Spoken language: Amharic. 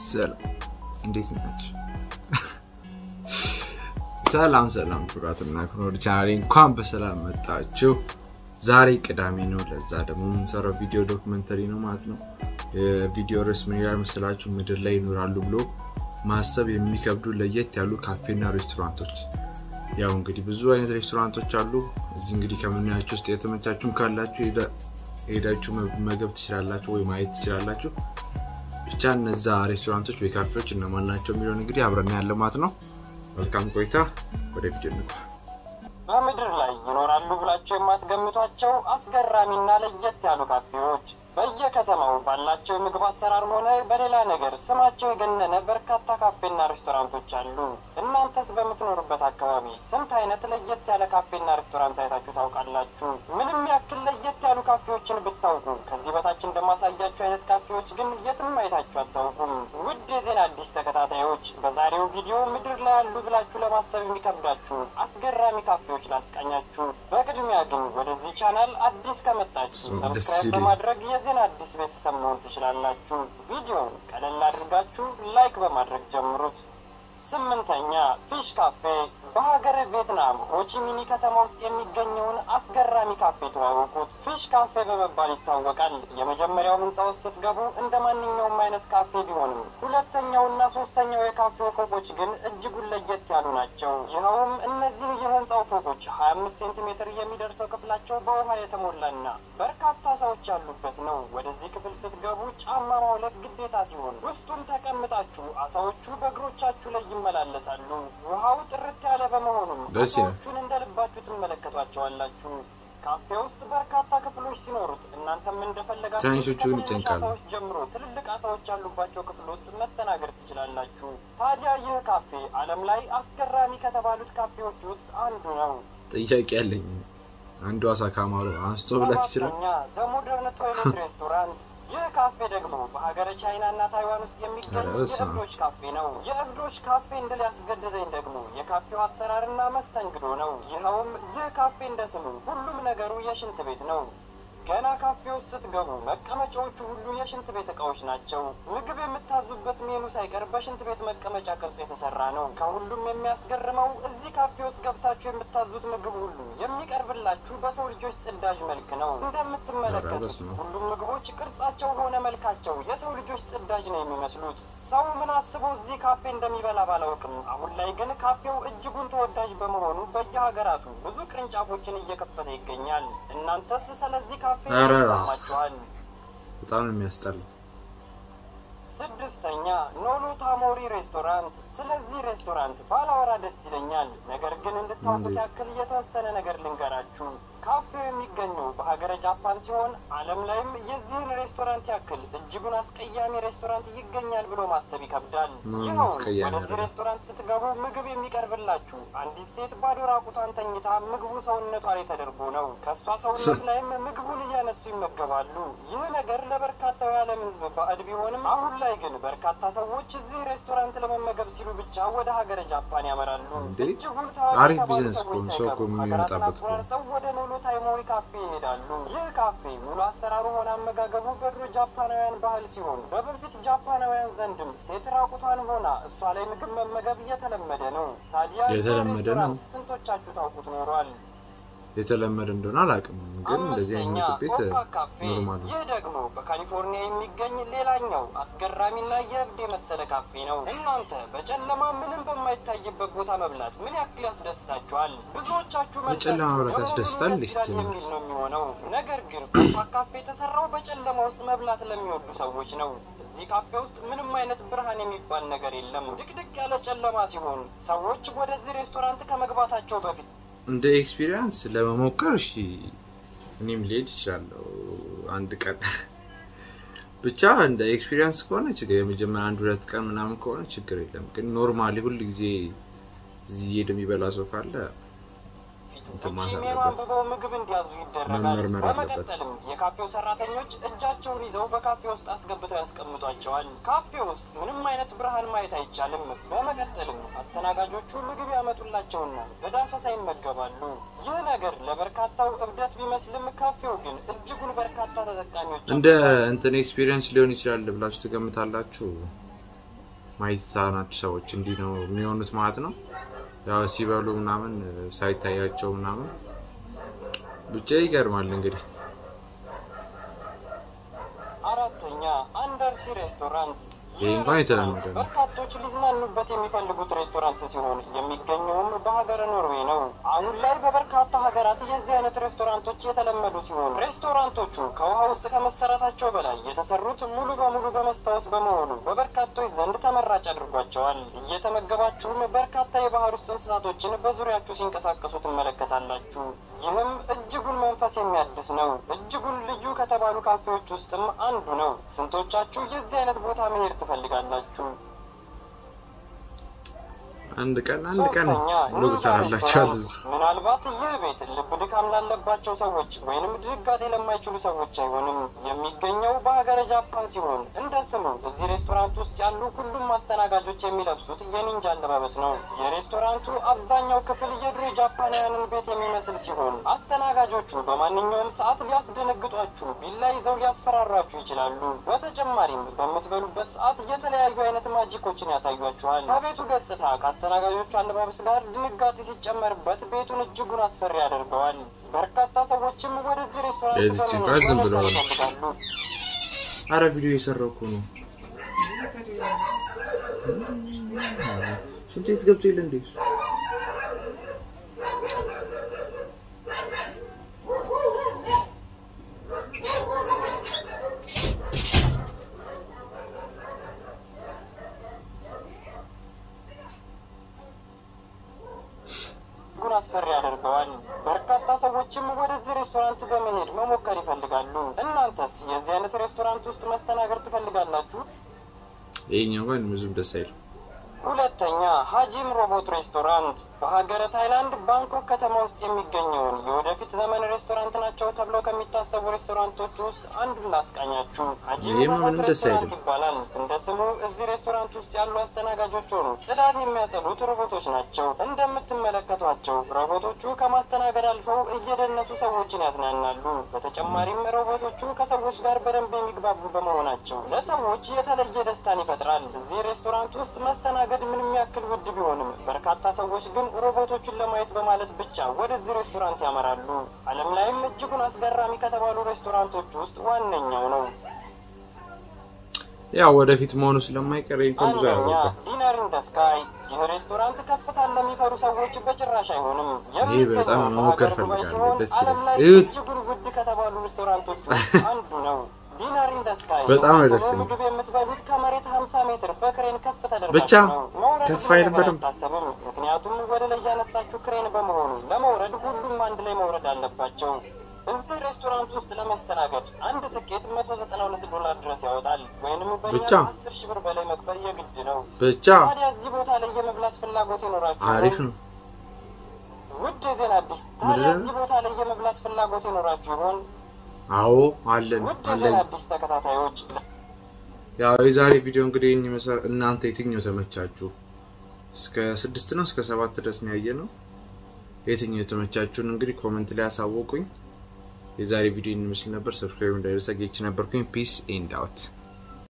ሰላም እንዴት ናቸው? ሰላም ሰላም፣ ኩራትና ክኖር ቻናሌ እንኳን በሰላም መጣችሁ። ዛሬ ቅዳሜ ነው። ለዛ ደግሞ የምንሰራው ቪዲዮ ዶክመንተሪ ነው ማለት ነው። የቪዲዮ ርዕስ ምን ይላል መስላችሁ? ምድር ላይ ይኖራሉ ብሎ ማሰብ የሚከብዱ ለየት ያሉ ካፌና ሬስቶራንቶች። ያው እንግዲህ ብዙ አይነት ሬስቶራንቶች አሉ። እዚህ እንግዲህ ከምናያቸው ውስጥ የተመቻችሁም ካላችሁ ሄዳችሁ መገብ ትችላላችሁ ወይ ማየት ትችላላችሁ። ብቻ እነዛ ሬስቶራንቶች ወይ ካፌዎች እነማን ናቸው የሚለውን እንግዲህ አብረና ያለ ማለት ነው። መልካም ቆይታ። ወደ ቪዲዮ እንግባ። በምድር ላይ ይኖራሉ ብላቸው የማትገምቷቸው አስገራሚና ለየት ያሉ ካፌዎች በየከተማው ባላቸው የምግብ አሰራር ሆነ በሌላ ነገር ስማቸው የገነነ በርካታ ካፌና ሬስቶራንቶች አሉ። እናንተስ በምትኖሩበት አካባቢ ስንት አይነት ለየት ያለ ካፌና ሬስቶራንት አይታችሁ ታውቃላችሁ? ምንም ያክል ለየት ያሉ ካፌዎችን ብታውቁ ከዚህ በታች እንደማሳያችሁ አይነት ካፌዎች ግን የትም አይታችሁ አታውቁም። ውድ የዜና አዲስ ተከታታዮች በዛሬው ቪዲዮ ምድር ላይ ያሉ ብላችሁ ለማሰብ የሚከብዳችሁ አስገራሚ ካፌዎች ላስቃኛችሁ። በቅድሚያ ግን ወደዚህ ቻናል አዲስ ከመጣችሁ ሰብስክራይብ በማድረግ የዜና አዲስ ቤተሰብ መሆን ትችላላችሁ። ቪዲዮውን ቀለል አድርጋችሁ ላይክ በማድረግ ጀምሩት። ስምንተኛ ፊሽ ካፌ በሀገረ ቪየትናም ሆቺሚኒ ከተማ ውስጥ የሚገኘውን አስገራሚ ካፌ ተዋወቁት። ፊሽ ካፌ በመባል ይታወቃል። የመጀመሪያው ህንፃ ውስጥ ስትገቡ እንደ ማንኛውም አይነት ካፌ ቢሆንም ሁለተኛውና ሶስተኛው የካፌው ፎቆች ግን እጅጉን ለየት ያሉ ናቸው። ይኸውም እነዚህ የህንፃው ፎቆች ሀያ አምስት ሴንቲሜትር የሚደርሰው ክፍላቸው በውሃ የተሞላና በርካታ ሰዎች ያሉበት ነው። ወደዚህ ክፍል ስትገቡ ጫማ ማውለቅ ግዴታ ሲሆን ውስጡም ተቀምጣችሁ አሳዎቹ በእግሮቻችሁ ላይ ይመላለሳሉ። ውሃው ጥርት ያለ በመሆኑም ደስ ይላል። አሳዎቹን እንደ ልባችሁ ትመለከቷቸዋላችሁ። ካፌ ውስጥ በርካታ ክፍሎች ሲኖሩት እናንተም እንደፈለጋችሁ ትንሾቹን ከትንንሽ ይጨንቃሉ። አሳዎች ጀምሮ ትልልቅ አሳዎች ያሉባቸው ክፍል ውስጥ መስተናገድ ትችላላችሁ። ታዲያ ይህ ካፌ ዓለም ላይ አስገራሚ ከተባሉት ካፌዎች ውስጥ አንዱ ነው። ጥያቄ ያለኝ አንዱ አሳ ካማሩ አንስቶ ብላት ይችላል። ሰባተኛ ዘሞደርን ቶይሌት ሬስቶራንት። ይህ ካፌ ደግሞ በሀገረ ቻይና እና ታይዋን ውስጥ የሚገኝ ኧረ በስመ አብ። የእብዶች ካፌ ነው። የእብዶች ካፌ እንድል ያስገደደኝ ደግሞ የካፌው አሰራርና መስተንግዶ ነው። ይኸውም ይህ ካፌ እንደ ስሙ ሁሉም ነገሩ የሽንት ቤት ነው። ገና ካፌ ውስጥ ስትገቡ መቀመጫዎቹ ሁሉ የሽንት ቤት እቃዎች ናቸው። ምግብ የምታዙበት ሜኑ ሳይቀር በሽንት ቤት መቀመጫ ቅርጽ የተሰራ ነው። ከሁሉም የሚያስገርመው እዚህ ካፌ ውስጥ ገብታችሁ የምታዙት ምግብ ሁሉ የሚቀርብላችሁ በሰው ልጆች ጽዳጅ መልክ ነው። ኧረ እንደምትመለከቱት በስመ አብ። ሁሉም ምግቦች ቅርጻቸው ሆነ መልካቸው የሰው ልጆች ጽዳጅ ነው የሚመስሉት። ሰው ምን አስበው እዚህ ካፌ እንደሚበላ ባላውቅም፣ አሁን ላይ ግን ካፌው እጅጉን ተወዳጅ በመሆኑ በየሀገራቱ ብዙ ቅርንጫፎችን እየከፈተ ይገኛል። እናንተስ ስለዚህ ካፌ ኧረ ይሰማችኋል? በጣም ነው የሚያስጠላ። ስድስተኛ ኖሎ ታሞሪ ሬስቶራንት። ስለዚህ ሬስቶራንት ባላወራ ደስ ይለኛል፣ ነገር ግን እንድታውቁት እንዴት? ያክል የተወሰነ ነገር ልንገራችሁ። ካፌው የሚገኘው በሀገረ ጃፓን ሲሆን ዓለም ላይም የዚህን ሬስቶራንት ያክል እጅጉን አስቀያሚ ሬስቶራንት ይገኛል ብሎ ማሰብ ይከብዳል። ምንም ይኸውም አስቀያሚ ወደዚህ አይደለም። ሬስቶራንት ስትገቡ ምግብ የሚቀርብላችሁ አንዲት ሴት ባዶ ራቁቷን ተኝታ ምግቡ ሰውነቷ ላይ ተደርጎ ነው። ከእሷ ሰውነት ላይም ምግቡን እያነሱ ይመገባሉ። ይህ ነገር ለበርካታው የዓለም ሕዝብ ባዕድ ቢሆንም አሁን ላይ ግን በርካታ ሰዎች እዚህ ሬስቶራንት ለመመገብ ሲሉ ብቻ ወደ ሀገረ ጃፓን ያመራሉ። እንዴ! እጅጉን ታዋቂ አሪፍ የተባሉ ቢዝነስ እኮ ሰዎች ነው። ሰው እኮ ሳይቀሩ የሚመጣበት ሀገራትን እኮ ነው። አቋርጠው ወደ ኖሎ ታይሞሪ ካፌ ይሄዳሉ። ይህ ካፌ ሙሉ አሰራሩ ሆነ አመጋገቡ በድሮ ጃፓናውያን ባህል ሲሆን በበፊት ጃፓናውያን ዘንድም ሴት ራቁቷን ሆና እሷ ላይ ምግብ መመገብ የተለመደ ነው። ታዲያ ይህ የተለመደ ነው። ሬስቶራንት ስንቶቻችሁ ታውቁት ኖሯል? የተለመደ እንደሆነ አላውቅም፣ ግን እንደዚህ አይነት አምስተኛ ምግብ ቤት ኮፓ ካፌ። ኖርማል ነው። ይህ ደግሞ በካሊፎርኒያ የሚገኝ ሌላኛው አስገራሚና የእብድ የመሰለ ካፌ ነው። እናንተ በጨለማ ምንም በማይታይበት ቦታ መብላት ምን ያክል ያስደስታችኋል? ብዙዎቻችሁ በጨለማ መልሳችሁ መብላት ለመሆኑ ያስደስታል? ደስ ይላል እስቲ ነው። የሚል ነው የሚሆነው። ነገር ግን ኮፓ ካፌ የተሰራው በጨለማ ውስጥ መብላት ለሚወዱ ሰዎች ነው። እዚህ ካፌ ውስጥ ምንም አይነት ብርሃን የሚባል ነገር የለም። ድቅድቅ ያለ ጨለማ ሲሆን ሰዎች ወደዚህ ሬስቶራንት ከመግባታቸው በፊት እንደ ኤክስፒሪየንስ ለመሞከር እሺ፣ እኔም ልሄድ እችላለሁ አንድ ቀን ብቻ እንደ ኤክስፒሪየንስ ከሆነ ችግር የመጀመሪያ አንድ ሁለት ቀን ምናምን ከሆነ ችግር የለም። ግን ኖርማሊ ሁል ጊዜ እዚህ እየሄደ የሚበላ ሰው ካለ እንትን ማለት ሜኑ አለበት። አንብበው ምግብ እንዲያዙ ይደረጋል። መመርመር አለበት። በመቀጠልም የካፌው ሰራተኞች እጃቸውን ይዘው በካፌ ውስጥ አስገብተው ያስቀምጧቸዋል። ካፌ ውስጥ ምንም አይነት ብርሃን ማየት አይቻልም። በመቀጠልም አስተናጋጆቹ ምግብ ያመጡላቸውና በዳሰሳ ይመገባሉ። ይህ ነገር ለበርካታው እብደት ቢመስልም ካፌው ግን እጅጉን በርካታ ተጠቃሚዎች እንደ እንትን ኤክስፒሪየንስ ሊሆን ይችላል ብላችሁ ትገምታላችሁ? ማየት የተሳናችሁ ሰዎች እንዲህ ነው የሚሆኑት ማለት ነው። ያው ሲበሉ ምናምን ሳይታያቸው ምናምን ብቻ ይገርማል እንግዲህ አራተኛ አንደርሲ ሬስቶራንት። ይህ እንኳን የተለመደ ነው። በርካቶች ሊዝናኑበት የሚፈልጉት ሬስቶራንት ሲሆን የሚገኘውም በሀገረ ኖርዌይ ነው። አሁን ላይ በበርካታ ሀገራት የዚህ አይነት ሬስቶራንቶች የተለመዱ ሲሆን ሬስቶራንቶቹ ከውሃ ውስጥ ከመሰረታቸው በላይ የተሰሩት ሙሉ በሙሉ በመስታወት በመሆኑ በበርካቶች ዘንድ ተመራጭ አድርጓቸዋል። እየተመገባችሁም በርካታ የባህር ውስጥ እንስሳቶችን በዙሪያችሁ ሲንቀሳቀሱ ትመለከታላችሁ። ይህም እጅጉን መንፈስ የሚያድስ ነው። እጅጉን ልዩ ከተባሉ ካፌዎች ውስጥም አንዱ ነው። ስንቶቻችሁ የዚህ አይነት ቦታ መሄድ ትፈልጋላችሁ? አንድ ቀን አንድ ቀን ሶስተኛ ብሎ ኒዳ ትሰራላችኋል ሬስቶራንት። እዚህ ምናልባት ይህ ቤት ልብ ድካም ላለባቸው ሰዎች ወይንም ድጋጤ ለማይችሉ ሰዎች አይሆንም። የሚገኘው በሀገረ ጃፓን ሲሆን እንደ ስሙ እዚህ ሬስቶራንት ውስጥ ያሉ ሁሉም አስተናጋጆች የሚለብሱት የኒንጃ አለባበስ ነው። የሬስቶራንቱ አብዛኛው ክፍል የድሮ ጃፓናውያንን ቤት የሚመስል ሲሆን አስተናጋጆቹ በማንኛውም ሰዓት ሊያስደነግጧችሁ፣ ቢላ ይዘው ሊያስፈራሯችሁ ይችላሉ። በተጨማሪም በምትበሉበት ሰዓት የተለያዩ አይነት ማጂኮችን ያሳዩአችኋል። ከቤቱ ገጽታ ከአስተናጋጆቹ አለባበስ ጋር ድንጋጤ ሲጨመርበት ቤቱን እጅጉን አስፈሪ ያደርገዋል። በርካታ ሰዎችም ወደዚህ ሬስቶራንት የዚች በመሄድ ጋር ዝም ብሎ ለመስራት ነው። ይፈልጋሉ። አረ ቪዲዮ የሰራው እኮ ነው። ሽንት ቤት ገብቶ የለ እንዴ? እጅጉን አስፈሪ ያደርገዋል። በርካታ ሰዎችም ወደዚህ ሬስቶራንት በመሄድ መሞከር ይፈልጋሉ። እናንተስ የዚህ አይነት ሬስቶራንት ውስጥ መስተናገድ ትፈልጋላችሁ? ይሄኛው እንኳን ብዙም ደስ አይልም። ሁለተኛ ሀጂም ሮቦት ሬስቶራንት በሀገረ ታይላንድ ባንኮክ ከተማ ውስጥ የሚገኘውን የወደፊት ዘመን ሬስቶራንት ናቸው ተብለው ከሚታሰቡ ሬስቶራንቶች ውስጥ አንዱን ላስቃኛችሁ። ሀጂም ይሄማ ሮቦት ምንም ደስ ሬስቶራንት አይልም። ይባላል። እንደ ስሙ እዚህ ሬስቶራንት ውስጥ ያሉ አስተናጋጆች ሆኑ ጽዳት የሚያጸዱት ሮቦቶች ናቸው። እንደምትመለከቷቸው ሮቦቶቹ ከማስተናገድ አልፈው እየደነሱ ሰዎችን ያዝናናሉ። በተጨማሪም ሮቦቶቹ ከሰዎች ጋር በደንብ የሚግባቡ በመሆናቸው ለሰዎች የተለየ ደስታን ይፈጥራል። እዚህ ሬስቶራንት ውስጥ መስተናገድ ምንም ያክል ውድ ቢሆንም በርካታ ሰዎች ግን ሮቦቶቹን ለማየት በማለት ብቻ ወደዚህ ሬስቶራንት ያመራሉ። ዓለም ላይም እጅጉን አስገራሚ ከተባሉ ሬስቶራንቶች ውስጥ ዋነኛው ነው። ያው ወደፊት መሆኑ ስለማይቀር ይሄ እንኳን ብዙ አንደኛ አያወጣም። ዲነር ኢን ዘ ስካይ። ይህ ሬስቶራንት ከፍታን ለሚፈሩ ሰዎች በጭራሽ አይሆንም። ይሄ በጣም የሚገኘው መሞከር በሀገር ዱባይ ፈልጋለሁ። ሲሆን ደስ ዓለም ይላል። ላይ እዩት። እጅጉን ውድ ከተባሉ ሬስቶራንቶች ውስጥ አንዱ ነው። ዲነር ኢን ዘ ስካይ በጣም ነው ደስ ስሙ የሚል። ምግብ የምትበሉት ከመሬት 50 ሜትር በክሬን ከፍ ተደርጋችሁ ብቻ ነው። መውረድ ከፍ ብዙ አይልም ነገር በደንብ። አይታሰብም። ምክንያቱም ወደ ላይ ያነሳችሁ ክሬን በመሆኑ ለመውረድ ሁሉም አንድ ላይ መውረድ አለባቸው። እዚህ ሬስቶራንት ውስጥ ለመስተናገድ አንድ ትኬት 192 ዶላር ድረስ ያወጣል። ወይንም በእኛ ብቻ? 10 ሺህ ብር በላይ መክፈል የግድ ነው። ብቻ ታዲያ እዚህ ቦታ ላይ የመብላት ፍላጎት ይኖራችሁ? አሪፍ ነው። ውድ የዜና አዲስ ታዲያ ምንድን ነው? እዚህ ቦታ ላይ የመብላት ፍላጎት ይኖራችሁ ይሆን? አዎ አለን ውድ አለን። የዜና አዲስ ተከታታዮች ያው የዛሬ ቪዲዮ እንግዲህ ይህን ይመስላል። እናንተ የትኛው ተመቻችሁ? እስከ ስድስት ነው እስከ ሰባት ድረስ ነው ያየ ነው። የትኛው የተመቻችሁን እንግዲህ ኮመንት ላይ አሳወቁኝ። የዛሬ ቪዲዮ ይህን ይመስል ነበር። ሰብስክራይብ እንዳይረሳ። ጌች ነበርኩኝ። ፒስ ኤንድ አውት